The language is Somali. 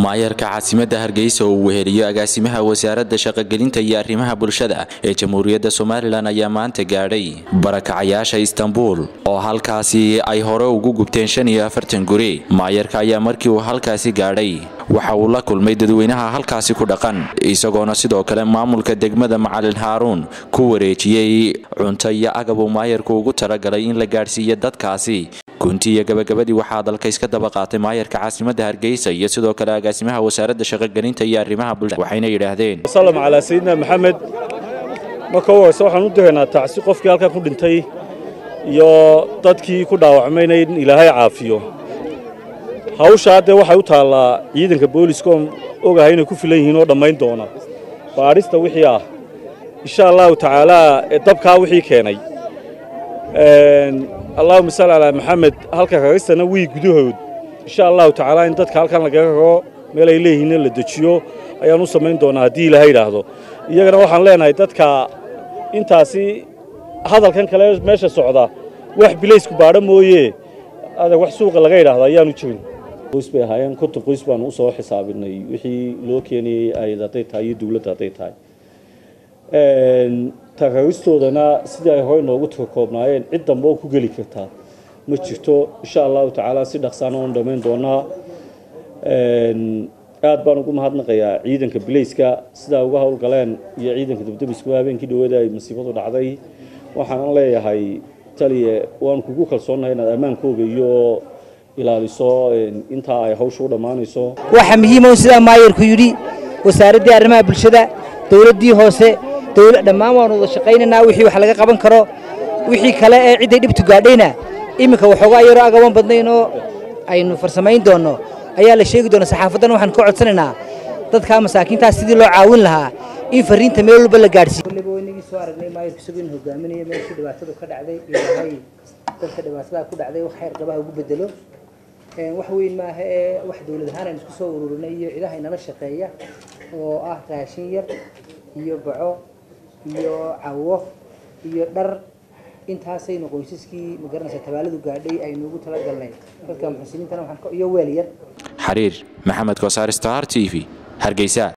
maayarka caasimadda hargeysa oo uu weheliyo agaasimaha wasaaradda shaqogelinta iyo arrimaha bulshada ee jamhuuriyadda somalilan ayaa maanta gaadhay barakacayaasha istanbul oo halkaasi ay hore ugu gubteen shan iyo afartan guri maayarka ayaa markii uu halkaasi gaadhay waxa uu la kulmay dadweynaha halkaasi ku dhaqan isagoona sidoo kale maamulka degmada macalin haaruun ku wareejiyey cunto iyo agab uu maayarku ugu talagalay in la gaadhsiiyo dadkaasi gunti iyo gabagabadii waxaa dalka iska daba qaatay maayarka caasimadda hargeysa iyo sidoo kale agaasimaha wasaaradda shaqogelinta iyo arrimaha bulshada waxayna yidhaahdeen salam calaa sayidina maxamed marka u horeyse waxaan u diraynaa tacsi qofkii halkan ku dhintay iyo dadkii ku dhaawacmayna in ilaahay caafiyo hawshaa dee waxay u taallaa ciidanka booliska oon ogahay inay ku filan yihiin oo dhammayn doona baadhista wixii ah insha allahu tacaalaa dabkaa wixii keenay allahuma salli calaa maxamed halka kagistana wii gudahood insha allahu tacaala in dadka halkan lagaga kago meel ay leeyihiinna la dejiyo ayaan u samayn doonaa haddii ilaahay yidhaahdo iyagana waxaan leenahay dadka intaasi hadalkan kale meesha socda wax bilaysku baadho mooye adag wax suuqa laga yidhaahdo ayaanu jirin qoys bay ahaayeen konton qoys baanu u soo xisaabinay wixii loo keenayey ayad hadday tahay iyo dawladda hadday tahay takagistoodana sidii ay hore noogu koobnaayeen cid dambe oo ku geli kartaa ma jirto insha allahu tacaala si dhaqsaana oon dhammayn doonaa aad baan ugu mahadnaqayaa ciidanka bilayska sidaa uga howlgaleen iyo ciidanka dabdabiskuba habeenkii dhaweeda ay masiibadu dhacday waxaan leeyahay taliye waan kugu kalsoonnahay inaad ammaankooga iyo ilaaliso intaa ay hawsha u dhammaanayso waxaa muhiima sidaa maayarku yidhi wasaaraddii arrimaha bulshada dowladdii hoose dhammaan waanu wada shaqaynaynaa wixii wax laga qaban karo wixii kale ee cidday dhibtu gaadhayna iminka waxoogaa yaroo agaban badnaynoo aynu farsamayn doonno ayaa la sheegi doona saxaafaddana waxaan ka codsanaynaa dadkaa masaakiintaas sidii loo caawin lahaa in fariinta meel walba la gaadhsiiyo inagii soo aragnay maayarku isagu in hogaaminaya meeshii dhibaatadu ka dhacday ilaahay dadka dhibaatadaa ku dhacday wax khayr qabaha ugu bedelo wax weyn maaha ee wax dowlad ahaan aynu isku soo ururinay iyo cidaha inala shaqeeya oo ah raashin yar iyo baco iyo cawo iyo dhar intaasaynu qoysaskii magaranaysa tabaaladu gaadhay aynu ugu talagalnay dadka muxsiniintana waxaan iyo weel yar xariir maxamed kosaar star t v hargeysa